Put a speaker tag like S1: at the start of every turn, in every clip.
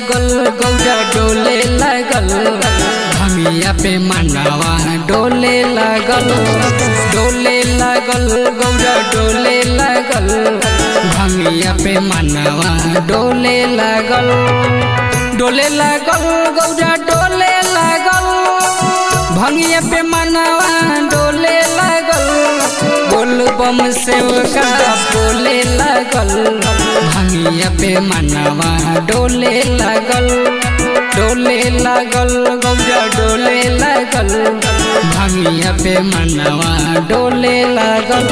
S1: लागल गौरा डोले लागल भमिया पे मनवा डोले लागल डोले लागल गौरा डोले लागल भमिया पे मनवा डोले लागल डोले लागल गौरा डोले लागल भंगिया पे मनवा डोले लागल बोल बम सेवका बोले लागल भंगिया पे मनवा डोले लागल डोले लागल गौरा डोले लागल भंगिया पे मनवा डोले लागल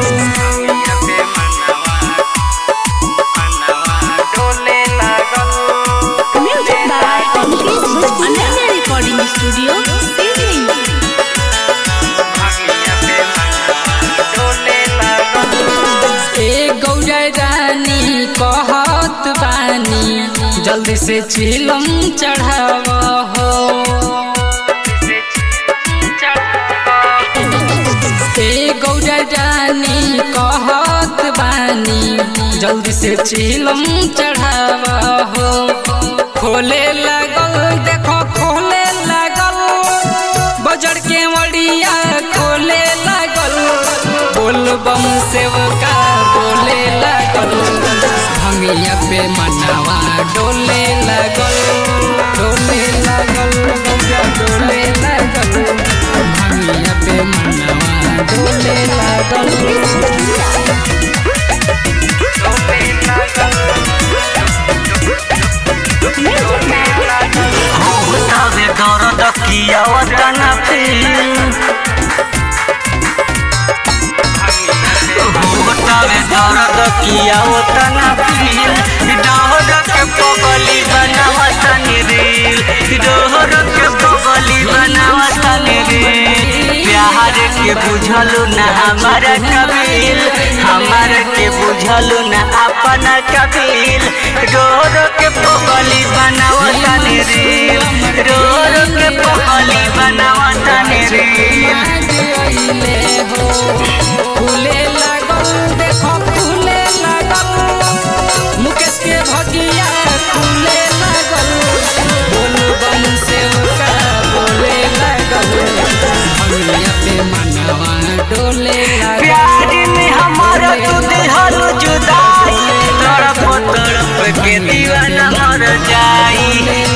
S2: Music by Mukesh Bhatti. Ananya Recording Studio, Sydney.
S1: ए गौरा रानी कहत बानी जल्दी से चिलम चढ़ाव हो ए गौरा रानी कहत बानी जल्दी से चिलम चढ़ाव हो खोले लागल देखो खोले लागल बजर के मड़िया खोले लागल बोल बम सेवका बोले लागल भंगिया पे मनवा डोले लागल डोले लागल गौरा डोले लागल भंगिया पे मनवा डोले लागल
S3: तबे दर्द किया वतन फील तबे दर्द किया वतन फील डोहर के पगली बनावत रील डोहर के पगली बनावत रील प्यार के बुझलू ना हमारा कबील हमार के बुझलू ना अपन कबील डोहर के पगली बनावत रील डोहर के पगली बनावत रील
S1: अइले हो फूले लागल देखो फूले लागल मुकेश के भगिया फूले लागल बोल बम सेवका बोले लागल भंगिया पे मनवा डोले लागल
S3: प्यार में हमारा तू दिहल जुदाई तड़प तड़प के दीवाना मर जाई